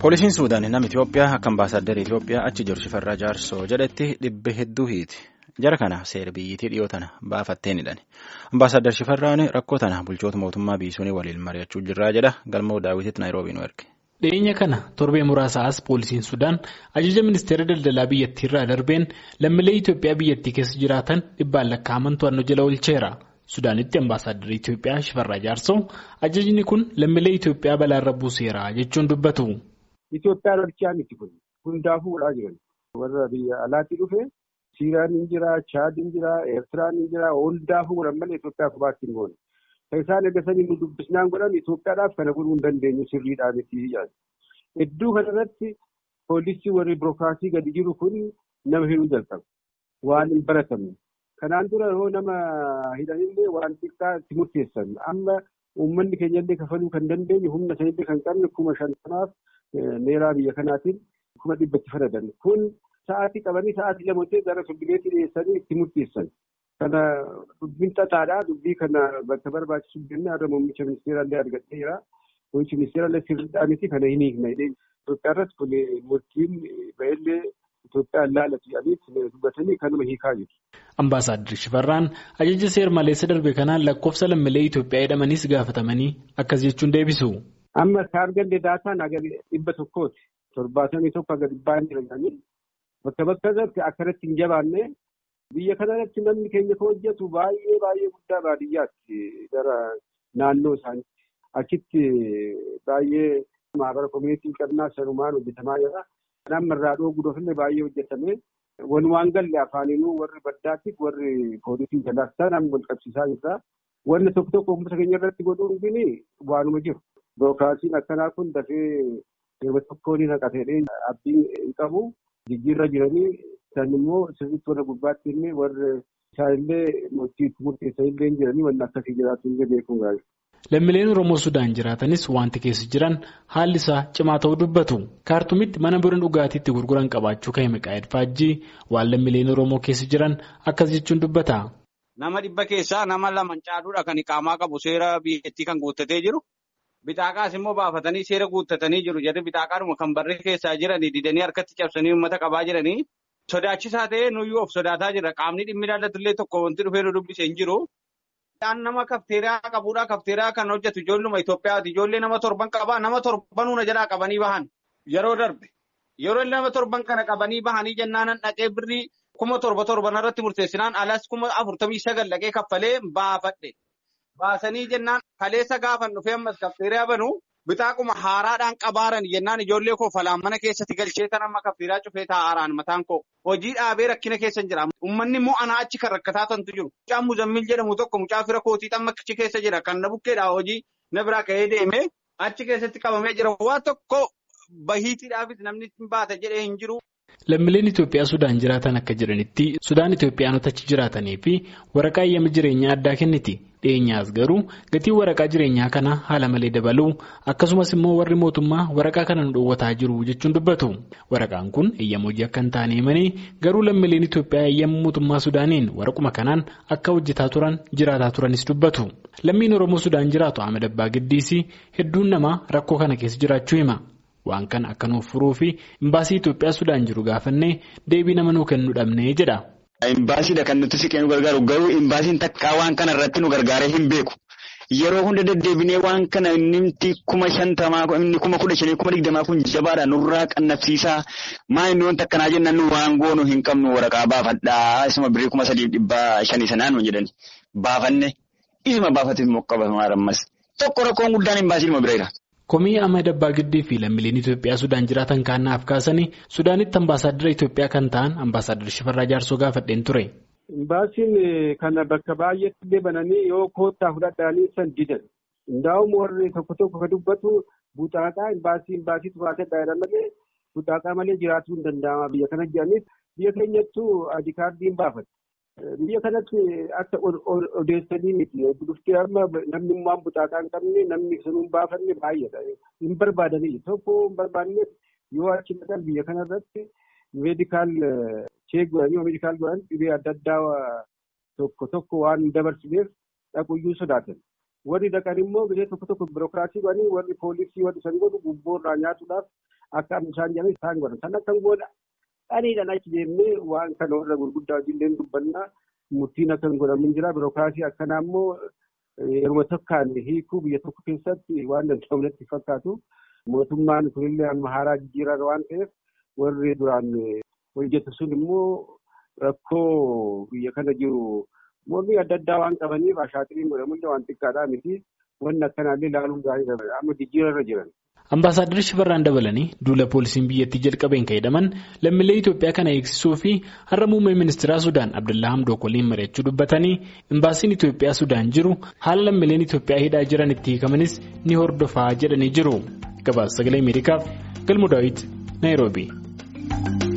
Poolisiin Suudaan nama Itoophiyaa akka ambaasaaddara Itoophiyaa achi jiru Shifarraa Jaarsoo jedhetti dhibbe hedduu hiiti. Jara kana seera biyyittii dhiyoo tana baafattee ni dhani. Ambaasaaddar Shifarraan rakkoo tana bulchoota mootummaa biisuun waliin mari'achuu jirraa jedha galmoo daawwititti Naayiroobii nu erge. Dhiyeenya kana torbee muraasa as poolisiin Sudaan ajaja ministeera daldalaa biyyattii irraa darbeen lammiilee Itoophiyaa biyyattii keessa jiraatan dhibbaan lakkaa'aman to'annoo jala oolcheera. Sudaanitti ambaasaaddara Itoophiyaa Shifarraa Jaarsoo ajajni kun lammiilee Itoophiyaa balaarra buuseera jechuun dubbatu. Itoophiyaan hojjechaa miti kun hundaafuu godhaa jiran warra biyya alaatti dhufe Siiraan hin jira, Chaad hin jira, Eertiraan hin jira, hundaafuu godhan malee Itoophiyaa kophaatti hin goone. Kan isaan eegasanii nu dubbisnaan godhan Itoophiyaadhaaf kana godhuu hin dandeenyu sirriidhaan itti yaadu. Hedduu kanarratti poolisii warri birookiraasii gadi jiru kun nama hidhuu jalqabu. Waan hin baratamne. Kanaan dura yoo nama hidhanillee waan xiqqaa itti murteessan. Amma uummanni keenyallee kafaluu kan dandeenyu humna sanillee kan qabne kuma shantanaaf meeraa biyya kanaatiin kuma dhibbatti faradan. Kun sa'aatii qabanii sa'aatii lamatti gara firdibeetti dhiyeessanii itti murteessan. Kana dubbiin xaxaadhaa. Dubbii kana bakka barbaachisu jennee har'a muummicha ministeeraallee argadheera. Muummichi ministeeraallee sirriidhaan miti kana hin hiikne. Itoophiyaa irratti kun murtiin ba'ellee Itoophiyaan laalatu jedhanii dubbatanii kanuma hiikaa jiru. Ambaasaaddar Shifarraan ajaja seer maleessa darbe kanaan lakkoofsa lammiilee Itoophiyaa jedhamanis gaafatamanii akkas jechuun deebisu. Amma kan arganne daataan haga dhibba tokkooti. Torbaatamii tokko haga dhibbaa hin jiranii. Bakka bakka irratti akkanatti hin jabaanne biyya kanarratti namni keenya kan hojjetu baay'ee baay'ee guddaa baadiyyaatti gara naannoo isaaniitti. Achitti baay'ee maabara koominitii qabnaa sanumaan hojjetamaa jira. Nama irraa dhooguu dhufillee baay'ee hojjetame. Walumaan galle afaaniinuu warri baddaatti warri poolisii jalaas ta'an wal qabsiisaa jirra. Wanni tokko tokko uummata keenya irratti godhuun kun waanuma jiru. Birookiraasiin akkanaa kun dafee yeroo tokkoon naqatee abdii hin qabu. Jijjiirra jiranii isaan immoo sirriitti warra gubbaatti illee warri isaanillee murtii itti murteessan illee jiranii wanni akkasii jiraatu illee beekuun gaariidha. Lammiileen Oromoo Sudaan jiraatanis wanti keessa jiran haalli isaa cimaa ta'uu dubbatu. Kaartumitti mana biraan dhugaatiitti gurguran qabaachuu kan hime Qaayid Faajjii waan lammiileen Oromoo keessa jiran akkas jechuun dubbata. Nama dhibba keessaa nama lama caaluudha kan iqaamaa qabu seera biyyattii kan guuttatee jiru. Bitaaqaas immoo baafatanii seera guuttatanii jiru. Jarri bitaaqaadhuma kan barree keessaa jiranii didanii harkatti cabsanii uummata qabaa jiranii. Sodaachisaa ta'ee nuyyuu of sodaataa jira. Qaamni dhimmi ilaallatullee tokko wanti dhufee nu dubbise hin jiru. Dhaan nama kafteeraa qabuudha. Kafteeraa kan hojjetu ijoolluma Itoophiyaati. Ijoollee nama torban qabaa. Nama torban hunda jalaa qabanii bahan. Yeroo darbe. Yeroo nama torban kana qabanii bahanii jennaan dhaqee birrii kuma torba torban irratti murteessinaan alas kuma afurtamii sagal dhaqee kaffalee baafadhe. Baasanii jennaan kaleessa gaafan dhufee ammas kafteeraa banuu bitaaquma haaraadhaan qabaaran jennaan ijoollee koo falaan mana keessatti galchee tan amma kafteeraa cufee taa'aaraan mataan koo hojii dhaabee rakkina keessa jira. Uummanni immoo anaa achi kan rakkataa tantu jiru. Mucaan muzammil jedhamu tokko mucaa fira kootii xamma achi keessa jira. Kan na bukkeedhaa hojii na biraa ka'ee deemee achi keessatti qabamee jira. Waa tokko bahiitiidhaafis namni baata jedhee hin jiru. Lammiileen Itoophiyaa Sudaan jiraatan akka jiranitti Sudaan Itoophiyaanota achi jiraatanii fi waraqaa eeyyama jireenyaa addaa kenniti. Dhiyeenyaas garuu gatiin waraqaa jireenyaa kana haala malee dabaluu akkasumas immoo warri mootummaa waraqaa kana nu dhoowwataa jiru jechuun dubbatu. Waraqaan kun eeyyama hojii akka hin taane himanii garuu lammiileen Itoophiyaa eeyyama mootummaa Sudaaniin waraquma kanaan akka hojjetaa turan jiraataa turanis dubbatu. Lammiin Oromoo Sudaan jiraatu Ahmed Abbaa Giddiis hedduun namaa rakkoo kana keessa jiraachuu hima. Waan kana akka nuuf furuu fi imbaasii Itoophiyaa Sudaan jiru gaafannee deebii nama nuu kennu dhabnee jedha. Imbaasiidha kan nuti siqee nu gargaaru garuu imbaasiin takkaa waan kana irratti nu gargaaree hin beeku. Yeroo hunda deddeebinee waan kana inni kuma shantamaa inni kuma kudha shanii kuma digdamaa kun jabaadha nurraa qannabsiisaa maa inni wanta akkanaa jennaan nu waan goonu hin qabnu waraqaa baafadhaa isuma birrii kuma sadiif dhibbaa shanii sanaan nu jedhani baafanne isuma baafatee immoo qabamaa ammas tokko rakkoon guddaan imbaasiidhuma bira jira. Komii Ahmed Abbaa Giddii fi lammiileen Itoophiyaa Sudaan jiraatan kaannaaf kaasanii Sudaanitti ambaasaaddara Itoophiyaa kan ta'an ambaasaaddara Shifarraa Jaarsoo gaafadheen ture. Imbaasiin kana bakka baay'eetti illee bananii yoo koottaa fudhadhaanii san didan. Hundaa'uun warri tokko tokko kan dubbatu buxaaxaa imbaasii imbaasiitu baatedha malee buxaaxaa malee jiraatuu hin danda'ama biyya kana jedhanis biyya keenyattuu adii kaardiin baafata. Biyya kanatti akka odeessanii miti. Dhuftee amma namni immoo buxaaxaa hin qabne namni sun hin baafanne baay'eedha. Hin barbaadanii tokko hin barbaanne yoo achi dhaqan biyya kanarratti meedikaal cheek godhanii yoo meedikaal godhan dhibee adda addaa tokko tokko waan dabarsineef dhaquyyuu sodaatan. Warri dhaqan immoo biyya tokko tokko birookiraasii godhanii warri poolisii warri san godhu gubboo irraa nyaatuudhaaf akka isaan jedhan isaan godhan san akka godha dhaniidhaan achi deemnee waan kana warra gurguddaa wajjin dubbannaa murtiin akka hin godhamin jira birookiraasii akkanaa immoo yeroo tokkaan hiikuu biyya tokko keessatti waan danda'amu natti fakkaatu mootummaan kunillee amma haaraa jijjiiran waan ta'eef warri duraan hojjetu sun immoo rakkoo biyya kana jiru mormii adda addaa waan qabaniif ashaatiriin godhamullee waan xiqqaadhaa miti wanni akkanaallee ilaaluun gaarii amma jijjiirarra jiran. Ambaasaaddarri Shifarraan dabalanii duula poolisiin biyyattii jalqabeen ka'edhaman lammiilee Itoophiyaa kana eegsisuu fi har'a muummee ministeeraa Sudaan Abdullaa Hamdook waliin mari'achuu dubbatanii imbaasiin Itoophiyaa Sudaan jiru haala lammiileen Itoophiyaa hidhaa jiran itti hiikamanis ni hordofaa jedhanii jiru. Gabaasa sagalee Ameerikaaf Galmu Daawit Naayiroobii.